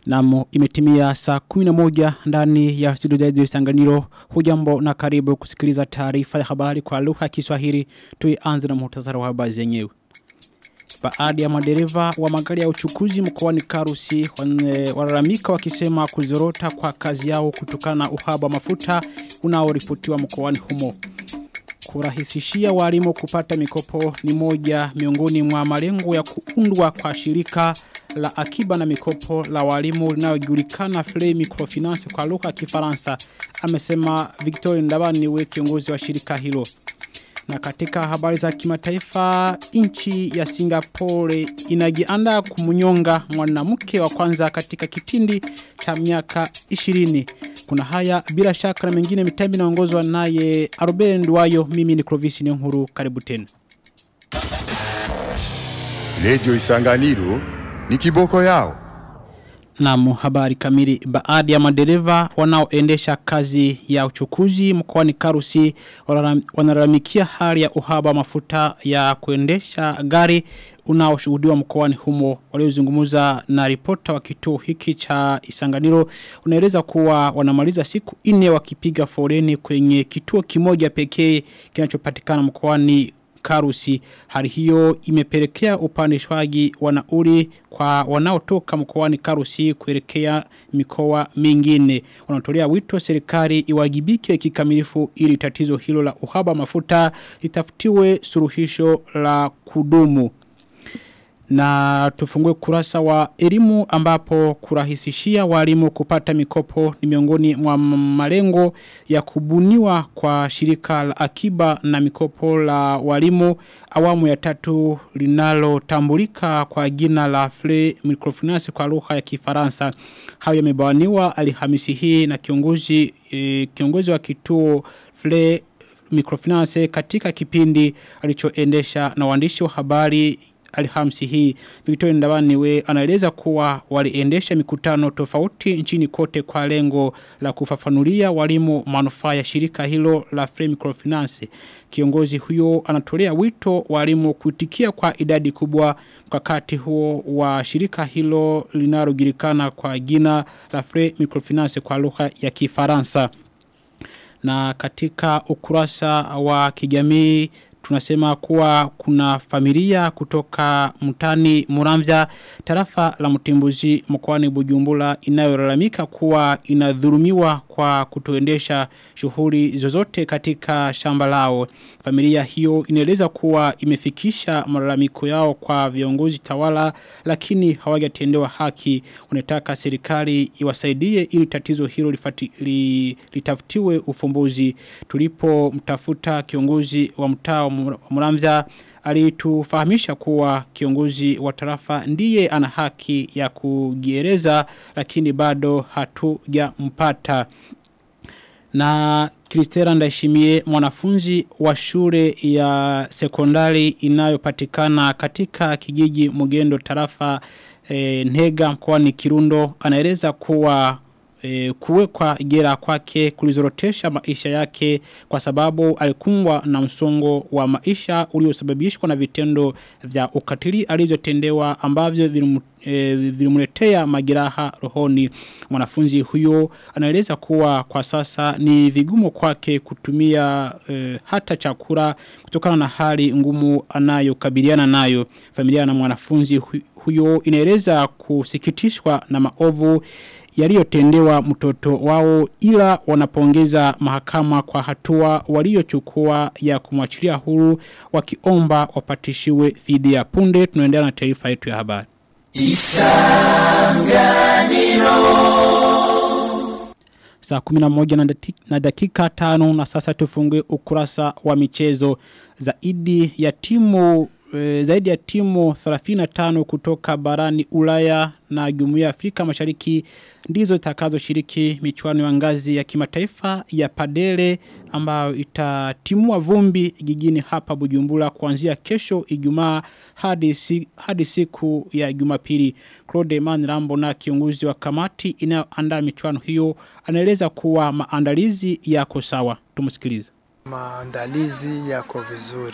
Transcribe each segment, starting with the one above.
Namu imetimia saa 11 ndani ya studio zetu ya Sanganiro. Hujambo na karibu kusikiliza taarifa ya habari kwa lugha ya Kiswahili. Tuianze na muhtasari wa habari zenyewe. Baadhi ya madereva wa magari ya uchukuzi mkoani Karusi walalamika wakisema kuzorota kwa kazi yao kutokana na uhaba wa mafuta unaoripotiwa mkoani humo. Kurahisishia walimu kupata mikopo ni moja miongoni mwa malengo ya kuundwa kwa shirika la akiba na mikopo la walimu linalojulikana Free Microfinance kwa lugha ya Kifaransa amesema Victor Ndabani we kiongozi wa shirika hilo. Na katika habari za kimataifa nchi ya Singapore inajiandaa kumunyonga mwanamke wa kwanza katika kipindi cha miaka 20. Kuna haya bila shaka na mengine mitambi naongozwa naye Aruben Nduwayo mimi ni Clovis Nyonguru karibu tena. Radio Isanganiro ni kiboko yao. Naam, habari kamili. Baadhi ya madereva wanaoendesha kazi ya uchukuzi mkoani Karusi wanalalamikia hali ya uhaba mafuta ya kuendesha gari unaoshuhudiwa mkoani humo waliozungumza na ripota wa kituo hiki cha Isanganiro unaeleza kuwa wanamaliza siku nne wakipiga foreni kwenye kituo kimoja pekee kinachopatikana mkoani Karusi. Hali hiyo imepelekea upandishwaji wa nauli kwa wanaotoka mkoani Karusi kuelekea mikoa mingine. Wanatolea wito serikali iwajibike kikamilifu ili tatizo hilo la uhaba mafuta litafutiwe suluhisho la kudumu. Na tufungue kurasa wa elimu ambapo kurahisishia walimu kupata mikopo ni miongoni mwa malengo ya kubuniwa kwa shirika la akiba na mikopo la walimu awamu ya tatu linalotambulika kwa jina la Free Microfinance kwa lugha ya Kifaransa. Hayo yamebawaniwa Alhamisi hii na kiongozi e, kiongozi wa kituo Free Microfinance katika kipindi alichoendesha na waandishi wa habari Alhamisi hii Victoria Ndabani we anaeleza kuwa waliendesha mikutano tofauti nchini kote kwa lengo la kufafanulia walimu manufaa ya shirika hilo la Free Microfinance. Kiongozi huyo anatolea wito walimu kuitikia kwa idadi kubwa mkakati huo wa shirika hilo linalojulikana kwa jina la Free Microfinance kwa lugha ya Kifaransa. Na katika ukurasa wa kijamii tunasema kuwa kuna familia kutoka mtani Muramvya tarafa la mtimbuzi mkoani Bujumbura inayolalamika kuwa inadhulumiwa kwa kutoendesha shughuli zozote katika shamba lao. Familia hiyo inaeleza kuwa imefikisha malalamiko yao kwa viongozi tawala lakini hawajatendewa haki. Unataka serikali iwasaidie ili tatizo hilo lifati, li, litafutiwe ufumbuzi. Tulipo mtafuta kiongozi wa mtaa Muramvya alitufahamisha kuwa kiongozi wa tarafa ndiye ana haki ya kugiereza lakini bado hatujampata na Kristera Ndashimie mwanafunzi wa shule ya sekondari inayopatikana katika kijiji Mugendo tarafa e, Ntega mkoani Kirundo anaeleza kuwa e, kuwekwa gera kwake kulizorotesha maisha yake kwa sababu alikumbwa na msongo wa maisha uliosababishwa na vitendo vya ukatili alizotendewa ambavyo vilimletea e, majeraha rohoni mwanafunzi huyo anaeleza kuwa kwa sasa ni vigumu kwake kutumia e, hata chakula kutokana na hali ngumu anayokabiliana nayo familia na mwanafunzi huyo inaeleza kusikitishwa na maovu yaliyotendewa mtoto wao ila wanapongeza mahakama kwa hatua waliochukua ya kumwachilia huru wakiomba wapatishiwe fidia punde tunaendelea na taarifa yetu ya habari Isanganiro Saa kuminamoja na, na dakika tano na sasa tufungue ukurasa wa michezo zaidi ya timu e, zaidi ya timu 35 kutoka barani Ulaya na Jumuiya ya Afrika Mashariki ndizo zitakazo shiriki michuano ya ngazi ya kimataifa ya padele ambayo itatimua vumbi jijini hapa Bujumbura kuanzia kesho Ijumaa hadi si, hadi siku ya Jumapili. Claude Manrambo na kiongozi wa kamati inayoandaa michuano hiyo anaeleza kuwa maandalizi yako sawa. Tumsikilize. Maandalizi yako vizuri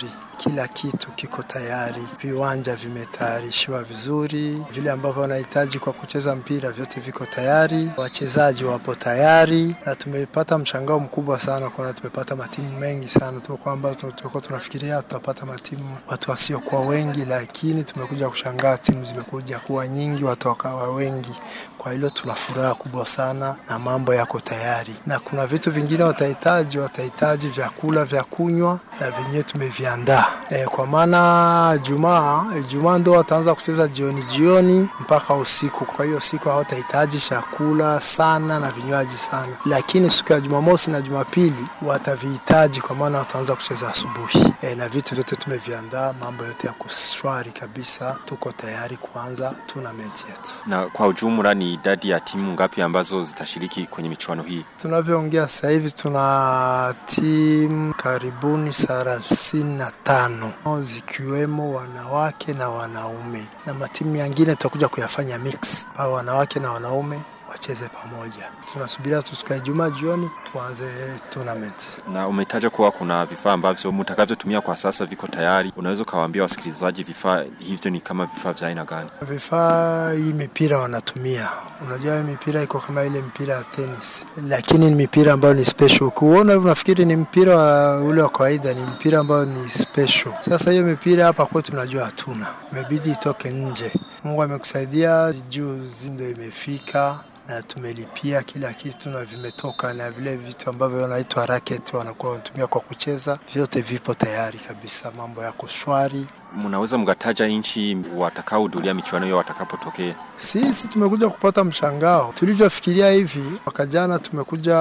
kila kitu kiko tayari, viwanja vimetayarishiwa vizuri, vile ambavyo wanahitaji kwa kucheza mpira vyote viko tayari, wachezaji wapo tayari, na tumepata mshangao mkubwa sana kuona tumepata matimu mengi sana tu, kwamba tulikuwa tunafikiria tutapata matimu watu wasiokuwa wengi, lakini tumekuja kushangaa timu zimekuja kuwa nyingi, watu wakawa wengi. Kwa hilo tuna furaha kubwa sana na mambo yako tayari, na kuna vitu vingine watahitaji, watahitaji vyakula vya kunywa na vyenyewe tumeviandaa e, kwa maana Jumaa Jumaa ndo wataanza kucheza jioni jioni mpaka usiku. Kwa hiyo siku hawatahitaji chakula sana na vinywaji sana, lakini siku ya Jumamosi na Jumapili watavihitaji, kwa maana wataanza kucheza asubuhi e, na vitu vyote tumeviandaa, mambo yote yako shwari kabisa, tuko tayari kuanza tournament yetu. Na kwa ujumla ni idadi ya timu ngapi ambazo zitashiriki kwenye michuano hii? Tunavyoongea sasa hivi tuna timu karibuni thelathini na tano zikiwemo wanawake na wanaume, na matimu mengine tutakuja kuyafanya mix, au wanawake na wanaume wacheze pamoja. Tunasubiria tu siku ya Ijumaa jioni tuanze tournament. Na umetaja kuwa kuna vifaa ambavyo mtakavyotumia kwa sasa viko tayari. Unaweza ukawaambia wasikilizaji vifaa hivyo ni kama vifaa vya aina gani? Vifaa hii mipira wanatumia, unajua hii mipira iko kama ile mpira ya tennis, lakini ni mipira ambayo ni special. Kuona unafikiri ni mpira wa ule wa kawaida, ni mpira ambayo ni special. Sasa hiyo mipira hapa kwetu tunajua hatuna, imebidi itoke nje. Mungu amekusaidia, juzi ndio imefika na tumelipia kila kitu na vimetoka, na vile vitu ambavyo wanaitwa racket wanakuwa wanatumia kwa kucheza, vyote vipo tayari kabisa, mambo yako shwari. Mnaweza mkataja nchi watakaohudhuria michuano hiyo watakapotokea? Sisi tumekuja kupata mshangao tulivyofikiria hivi. Mwaka jana tumekuja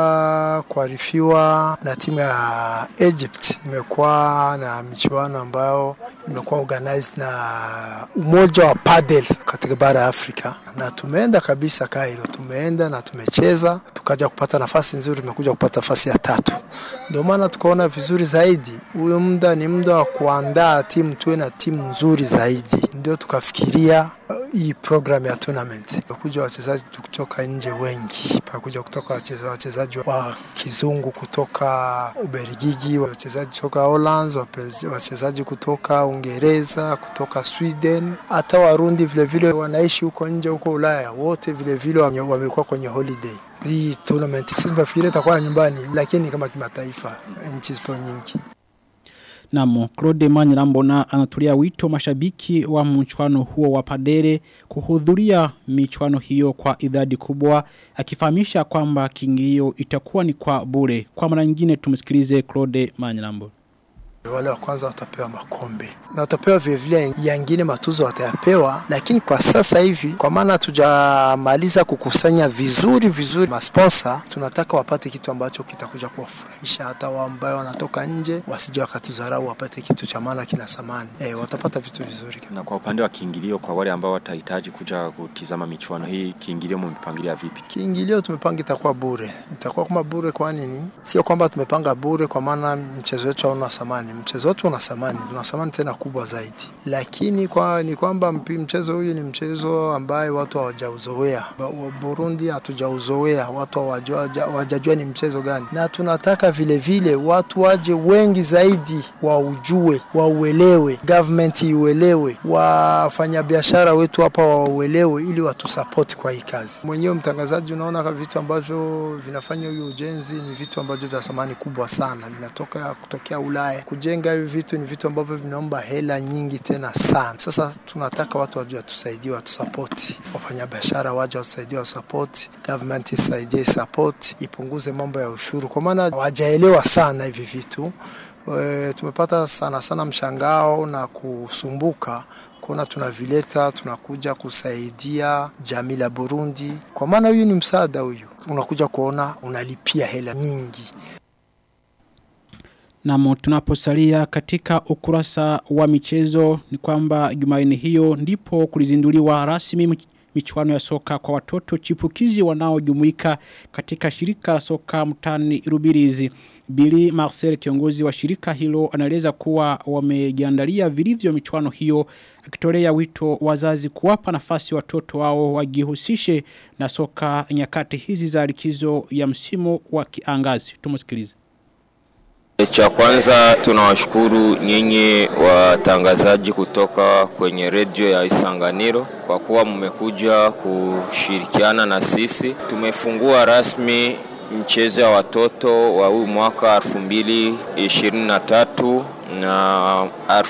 kuarifiwa na timu ya Egypt, imekuwa na michuano ambayo imekuwa organized na umoja wa padel katika bara ya Afrika, na tumeenda kabisa Cairo, tumeenda na tumecheza, tukaja kupata nafasi nzuri, tumekuja kupata nafasi ya tatu. Ndio maana tukaona vizuri zaidi, huyo muda ni muda wa kuandaa timu, tuwe na timu nzuri zaidi, ndio tukafikiria hii program ya tournament. Pakuja wachezaji kutoka nje wengi, pakuja kutoka wachezaji wa kizungu kutoka Ubelgiji, wachezaji kutoka Holland, wachezaji kutoka Uingereza, kutoka Sweden, hata Warundi vile vile wanaishi huko nje huko Ulaya, wote vile vile wamekuwa kwenye holiday. Hii tournament sisi tunafikiria itakuwa nyumbani, lakini kama kimataifa, nchi zipo nyingi. Namo, Claude Manyirambona anatulia wito mashabiki wa mchuano huo wa padere kuhudhuria michuano hiyo kwa idadi kubwa akifahamisha kwamba kingio itakuwa ni kwa bure. Kwa mara nyingine tumsikilize Claude Manyirambona. Wale wa kwanza watapewa makombe na watapewa vilevile yangine matuzo watayapewa, lakini kwa sasa hivi, kwa maana hatujamaliza kukusanya vizuri vizuri masponsa, tunataka wapate kitu ambacho kitakuja kuwafurahisha hata wao ambao wanatoka nje, wasije wakatudharau, wapate kitu cha maana kina samani. E, watapata vitu vizuri. Na kwa upande wa kiingilio, kwa wale ambao watahitaji kuja kutizama michuano hii, kiingilio mmepangilia vipi? Kiingilio tumepanga itakuwa bure, itakuwa kama bure. Kwa nini? Sio kwamba tumepanga bure, kwa maana mchezo wetu hauna samani mchezo wetu una thamani, una thamani tena kubwa zaidi, lakini kwa ni kwamba mchezo huyu ni mchezo ambaye watu hawajauzoea. Burundi hatujauzoea, watu hawajajua ni mchezo gani, na tunataka vile vile watu waje wengi zaidi, waujue, wauelewe, government iuelewe, wafanyabiashara wetu hapa wauelewe, ili watusapoti kwa hii kazi. Mwenyewe mtangazaji, unaona vitu ambavyo vinafanya huyu ujenzi ni vitu ambavyo vya thamani kubwa sana, vinatoka kutokea Ulaya kujenga hivi vitu ni vitu ambavyo vinaomba hela nyingi tena sana. Sasa tunataka watu wajue, watusaidie, watusapoti, wafanyabiashara waje watusaidie, wasapoti, government isaidie, support, ipunguze mambo ya ushuru, kwa maana hawajaelewa sana hivi vitu. E, tumepata sana sana mshangao na kusumbuka kuona tunavileta, tunakuja kusaidia jamii la Burundi, kwa maana huyu ni msaada, huyu unakuja kuona unalipia hela nyingi. Na tunaposalia katika ukurasa wa michezo ni kwamba Jumanne hiyo ndipo kulizinduliwa rasmi michuano ya soka kwa watoto chipukizi wanaojumuika katika shirika la soka mtani Rubirizi. Billy Marcel kiongozi wa shirika hilo anaeleza kuwa wamejiandalia vilivyo michuano hiyo akitolea wito wazazi kuwapa nafasi watoto wao wajihusishe na soka nyakati hizi za likizo ya msimu wa kiangazi. Tumusikilize. Cha kwanza tunawashukuru nyinyi watangazaji kutoka kwenye redio ya Isanganiro kwa kuwa mmekuja kushirikiana na sisi. Tumefungua rasmi mchezo ya watoto wa huu mwaka 2023 na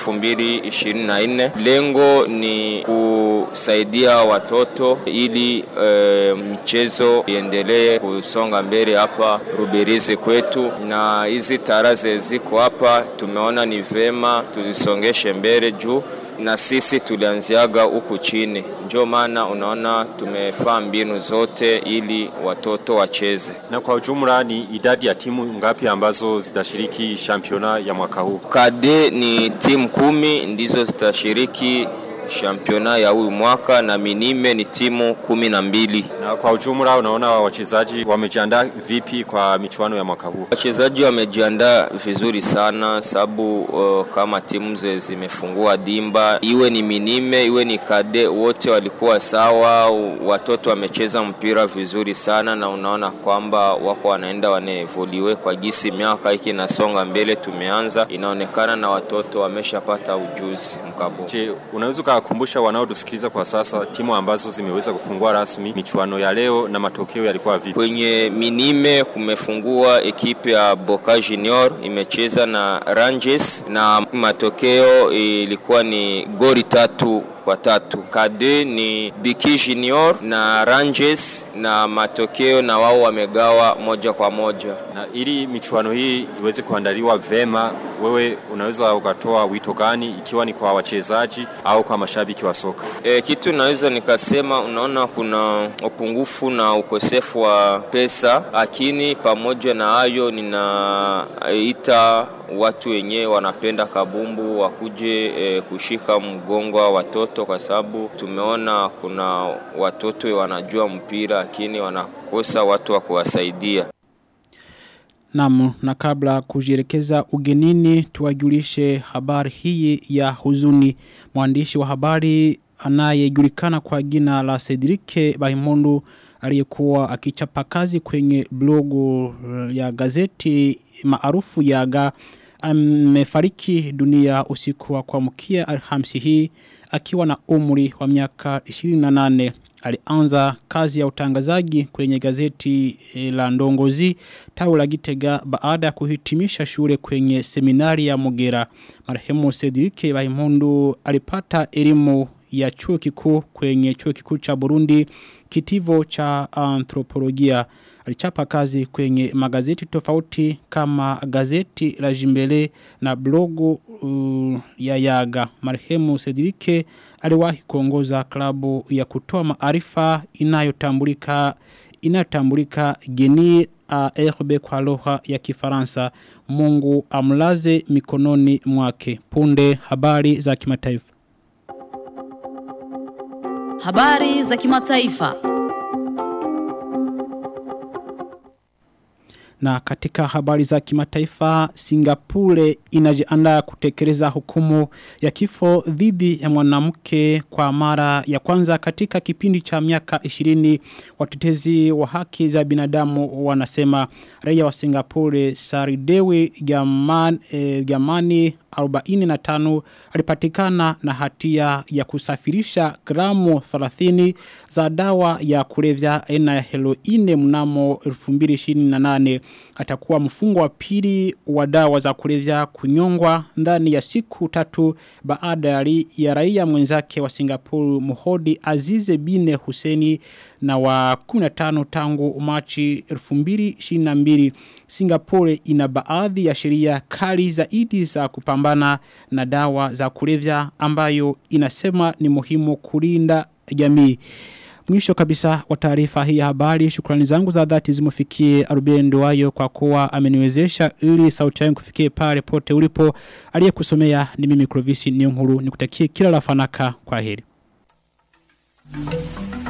2024. Lengo ni kusaidia watoto ili e, mchezo iendelee kusonga mbele hapa Rubirizi kwetu, na hizi taraze ziko hapa, tumeona ni vema tuzisongeshe mbele juu na sisi tulianziaga huku chini, ndio maana unaona tumefaa mbinu zote ili watoto wacheze. Na kwa ujumla ni idadi ya timu ngapi ambazo zitashiriki championa ya mwaka huu? Kade ni timu kumi ndizo zitashiriki championa ya huyu mwaka na minime ni timu kumi na mbili. Na kwa ujumla unaona wachezaji wamejiandaa vipi kwa michuano ya mwaka huu? Wachezaji wamejiandaa vizuri sana sababu uh, kama timu ze zimefungua dimba, iwe ni minime iwe ni kade, wote walikuwa sawa. Watoto wamecheza mpira vizuri sana, na unaona kwamba wako wanaenda wanaevoliwe kwa gisi miaka hiki inasonga mbele. Tumeanza inaonekana na watoto wameshapata ujuzi mkabo. Je, unaweza ukawakumbusha wanaotusikiliza kwa sasa timu ambazo zimeweza kufungua rasmi michuano ya leo na matokeo yalikuwa vipi? Kwenye minime kumefungua ekipe ya Boca Junior imecheza na Rangers na matokeo ilikuwa ni goli tatu kwa tatu. Kade ni Biki Junior na Rangers na matokeo na wao wamegawa moja kwa moja. Na ili michuano hii iweze kuandaliwa vema, wewe unaweza ukatoa wito gani, ikiwa ni kwa wachezaji au kwa mashabiki wa soka? E, kitu naweza nikasema, unaona kuna upungufu na ukosefu wa pesa, lakini pamoja na hayo ninaita watu wenyewe wanapenda kabumbu wakuje e, kushika mgongo wa watoto, kwa sababu tumeona kuna watoto wanajua mpira lakini wanakosa watu wa kuwasaidia. Namu, na kabla kujirekeza ugenini tuwajulishe habari hii ya huzuni. Mwandishi wa habari anayejulikana kwa jina la Cedric Bahimondu aliyekuwa akichapa kazi kwenye blogu ya gazeti maarufu yaga amefariki dunia usiku wa kuamkia Alhamisi hii akiwa na umri wa miaka 28 alianza kazi ya utangazaji kwenye gazeti la Ndongozi tawi la Gitega baada ya kuhitimisha shule kwenye seminari ya Mugera marehemu Cedric Bahimundu alipata elimu ya chuo kikuu kwenye chuo kikuu cha Burundi kitivo cha anthropolojia alichapa kazi kwenye magazeti tofauti kama gazeti la Jimbele na blogu uh, ya Yaga. Marehemu Cedric aliwahi kuongoza klabu ya kutoa maarifa inayotambulika inayotambulika Geni ARB kwa lugha ya Kifaransa. Mungu amlaze mikononi mwake. Punde habari za kimataifa. Habari za kimataifa. Na katika habari za kimataifa, Singapore inajiandaa kutekeleza hukumu ya kifo dhidi ya mwanamke kwa mara ya kwanza katika kipindi cha miaka 20 watetezi wa haki za binadamu wanasema raia wa Singapore Saridewi Gaman, eh, Gamani 45 alipatikana na hatia ya kusafirisha gramu 30 za dawa ya kulevya aina ya heroine mnamo 2028 atakuwa mfungo wa pili wa dawa za kulevya kunyongwa ndani ya siku tatu baada ya raia mwenzake wa Singapore Muhodi Azize Bine Huseni na wa 15 tangu Machi 2022 Singapore ina baadhi ya sheria kali zaidi za kupambana na dawa za kulevya ambayo inasema ni muhimu kulinda jamii. Mwisho kabisa wa taarifa hii ya habari, shukrani zangu za dhati zimufikie Arubendo wayo kwa kuwa ameniwezesha ili sauti yangu kufikie pale pote ulipo. Aliyekusomea ni mimi Clovis Niyonkuru nikutakie kila la fanaka kwa heri.